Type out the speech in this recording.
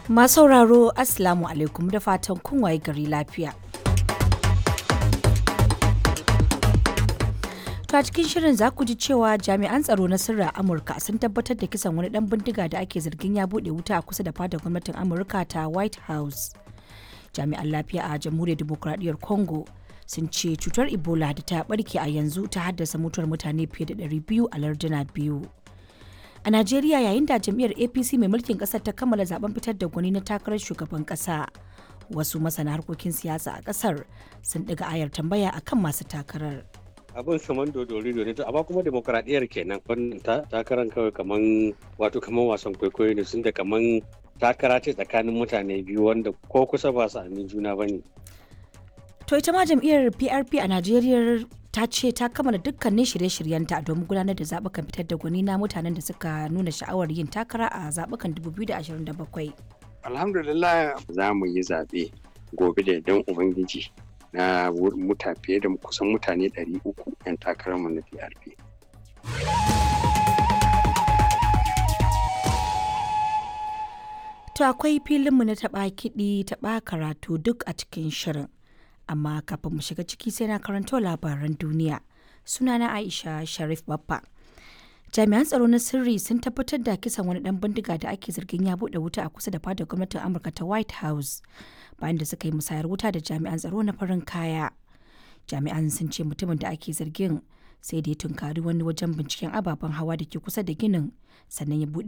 Masu sauraro Assalamu alaikum da fatan kun waye gari lafiya. To a cikin shirin za ku ji cewa jami'an tsaro na sirri a Amurka sun tabbatar da kisan wani dan bindiga da ake zargin ya bude wuta a kusa da fadar gwamnatin Amurka ta White House. Jami'an lafiya a Jamhuriyar Dimokuraɗiyyar Congo sun ce cutar Ebola da ta barke a yanzu ta haddasa mutuwar mutane fiye da 200 a larduna biyu. A Najeriya yayin da jam'iyyar APC mai mulkin kasar ta kammala zaben fitar da gwani na takarar shugaban kasa. Wasu masana harkokin siyasa a kasar sun ɗiga ayar tambaya akan masu takarar. abin kaman dodori ne to amma kuma demokradiyyar kenan wannan takarar kawai kaman wato kaman wasan kwaikwayo ne sun da kaman takara ce tsakanin mutane biyu wanda ko kusa ba su amin juna ba ne. To ita ma jam'iyyar PRP a Najeriya ta ce ta kammala dukkanin shirye-shiryenta domin gudanar da zaɓukan fitar da gwani na mutanen da suka nuna sha'awar yin takara a zaɓukan 2027. Alhamdulillah za mu yi zaɓe gobe da idan Ubangiji na muta fiye da kusan mutane 300 'yan takararmu na PRP. To akwai filinmu na taɓa kiɗi taɓa karatu duk a cikin shirin. Amma kafin mu shiga ciki sai na karanto labaran duniya. Sunana Aisha Sharif Baffa. Jami'an tsaro na sirri sun tabbatar da kisan wani ɗan bindiga da ake zargin ya buɗe wuta a kusa da fadar gwamnatin Amurka ta White House bayan da suka yi musayar wuta da jami'an tsaro na farin kaya. Jami'an sun ce mutumin da ake zargin sai da ya tunkari wani wajen binciken ababen hawa da ke kusa da ginin sannan ya buɗe